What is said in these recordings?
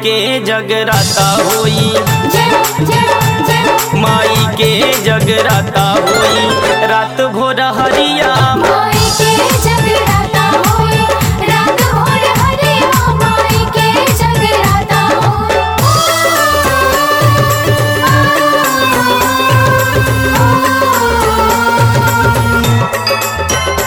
के जगराता होई जय जय जय माई के जगराता होई रात भोर हरिया माई के जगराता होए रात भोर हरे माई के जगराता होए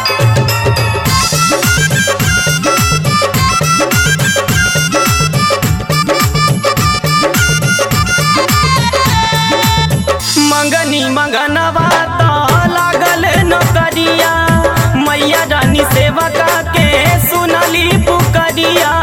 मंगनी मंगनवा तो लागल नौकरिया मैया रानी सेवका के सुनली पुकरिया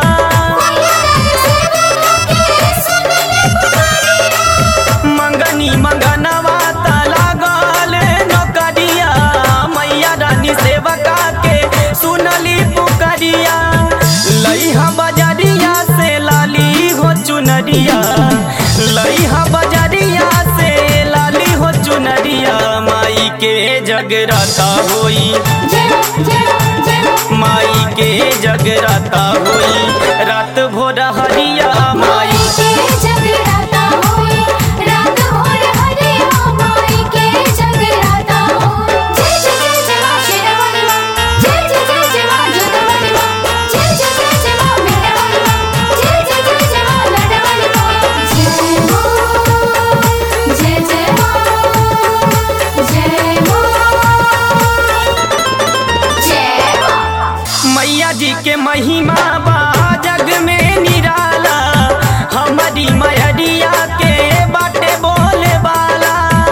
मंगनी मंगनवा तो लागल नौकरिया मैया रानी सेवका के सुनली पुकरिया लइहा बजरिया से लाली हो चुनरिया लइहा बजरिया से लाली हो चुनरिया माई के जगराता होई जय जय जय माई के जगराता होई रात भोर हरिया माई माई के जगराता होए रात भोर हरे माई के जगराता होए जय जय जय जय मां शेरावाली मां जय जय जय जय मां जोतवाली मां जय जय जय जय मां मेहरावाली मां जय जय जय जय मां लाडवाली मां जय मां जय जय मां जय मां जय मां मैया जी के महिमा बा जग में निराला हमारी मैरिया के बाटे बोले वाला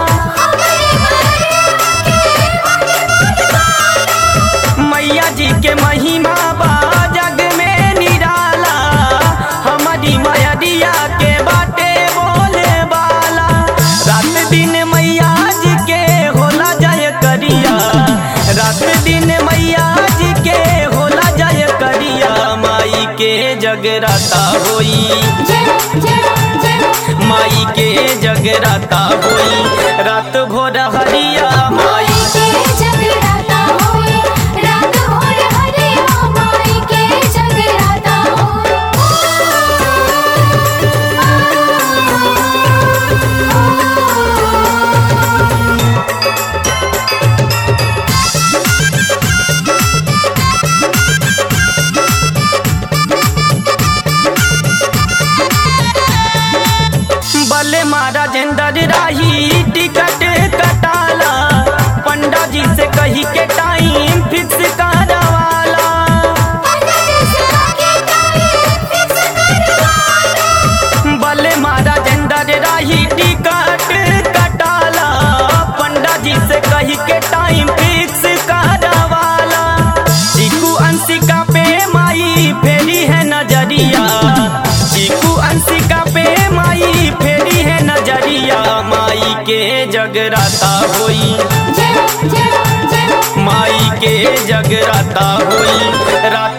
मैया जी के महिमा बा जग में निराला हमारी मैरिया के बाटे बोले वाला रात दिन मैया जी के होला जय करिया रात दिन मैया जी के होला जय करिया माई के जगराता होई जय जय जय माई के जगराता होई रात भोर हरिया माई माई के जगराता होए रात भोर हरे माई के जगराता होए बले महाराजेंद्र राही टिकट कटाला पंडा जी से कही के टाइम फिक्स करवाला बले महाराजेंद्र राही टिकट कटाला पंडा जी से कही के टाइम फिक्स करवाला चीकू अंशिका पे माई फेरी है नजरिया चीकू अंशिका पे माई फेरी है नजरिया माई के जगराता होई जय जय जय माई के जगराता होई रात